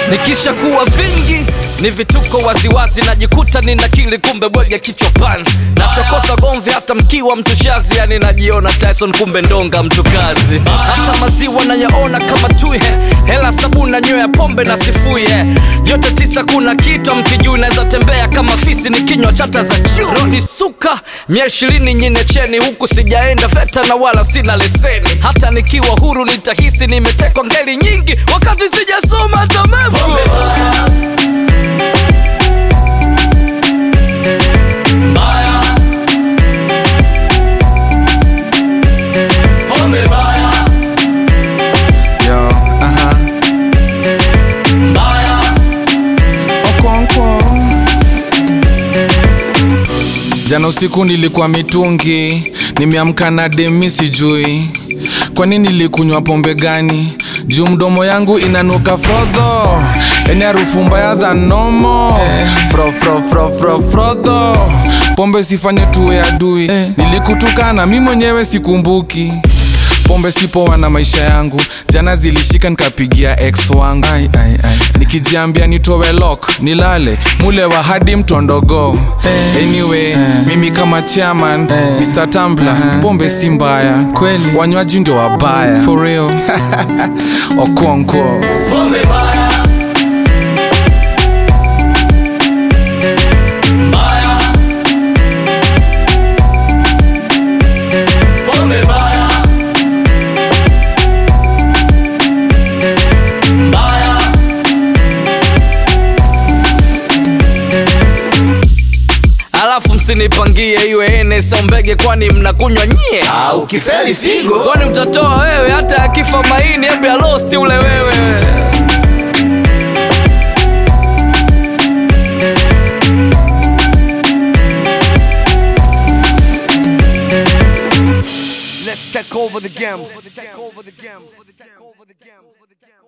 nikisha kuwa vingi ni vituko waziwazi najikuta nina kili kumbe bwege kichwa panzi nachokosa gomvi hata mkiwa mtu shazi yani najiona tyson kumbe ndonga mtu kazi hata maziwa nayaona kama tui hela sabuni na nywea pombe na sifuye yote tisa kuna kitu mkijuu naweza tembea kama fisi ni kinywa chata za juu rodi suka mia ishirini nyine cheni huku sijaenda veta na wala sina leseni hata nikiwa huru nitahisi nimetekwa ngeli nyingi wakati sijasoma hata mefu Mbaya. Pombe mbaya. Yo, aha. Mbaya. Okonkwo. Jana usiku nilikuwa mitungi, nimeamka na demi sijui kwa nini nilikunywa pombe gani juu mdomo yangu inanuka frodho eni harufu mbaya than nomo fro fro fro fro frodho pombe sifanye tuwe adui nilikutukana mi mwenyewe sikumbuki pombe sipoa na maisha yangu jana zilishika nikapigia ex wangu ai, ai, ai. nikijiambia nitowe lok nilale mule wa hadi mtondogo anyway mimi kama chairman Mr. Tambla pombe si mbaya kweli wanywaji ndio wabaya for real okonkwo Pombe mbaya. Mbaya. Pombe mbaya. Mbaya. alafu msinipangie iwe ene sombege kwani mnakunywa nyie Ah, ukifeli figo kwani utatoa wewe hata akifa maini hebu ya losti ule wewe Let's take over the game. Let's take over the game. Let's take over the game.